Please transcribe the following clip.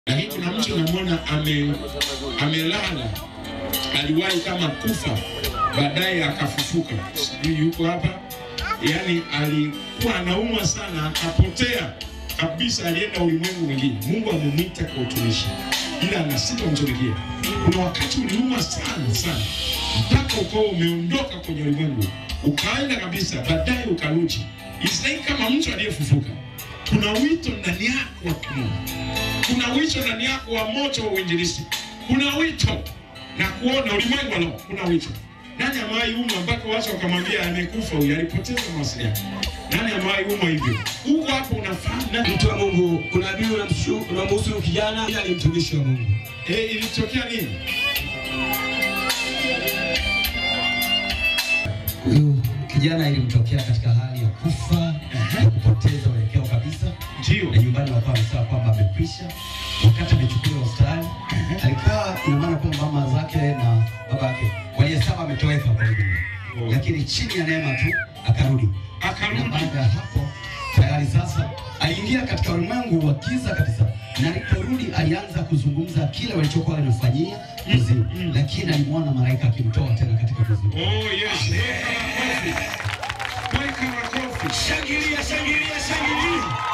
lakini kuna mtu namwona ame, amelala, aliwahi kama kufa, baadaye akafufuka, sijui yuko hapa. Yani alikuwa anaumwa sana, akapotea kabisa, alienda ulimwengu mwingine. Mungu amemwita kwa utumishi, ila anasita kumtumikia. Kuna wakati uliumwa sana sana mpaka ukawa umeondoka kwenye ulimwengu, ukaenda kabisa, baadaye ukarudi. Israeli kama mtu aliyefufuka. Kuna wito ndani yako wa kimungu kuna wito ndani yako wa moto wa uinjilisti. Kuna wito na kuona ulimwengu leo, kuna wito. Nani amewahi umwa mpaka watu wakamwambia amekufa huyu, alipoteza mawasiliano? Nani amewahi umwa hivyo? Huko hapo unafahamu na Mtu wa Mungu, kuna nabii unamshu- unamhusu huyu kijana, ila ni mtumishi wa Mungu. eh, ilitokea nini? Huyu kijana ilimtokea katika hali ya kufa na kupoteza uelekeo kabisa, Ndio. na nyumbani wakawa wamesema kwamba amekwisha. Wakati amechukuliwa hospitali, alikaa ina maana kwamba mama zake na baba yake walihesabu ametoweka kwa dunia, lakini chini ya neema tu akarudi. Na Akarudi. baada ya hapo tayari sasa aliingia katika ulimwengu wa giza kabisa, na aliporudi alianza kuzungumza kile walichokuwa wanafanyia kuzimu, mm. lakini alimwona malaika akimtoa tena katika kuzimu. Oh yes, weka makofi. Weka makofi. Shangilia, shangilia, shangilia.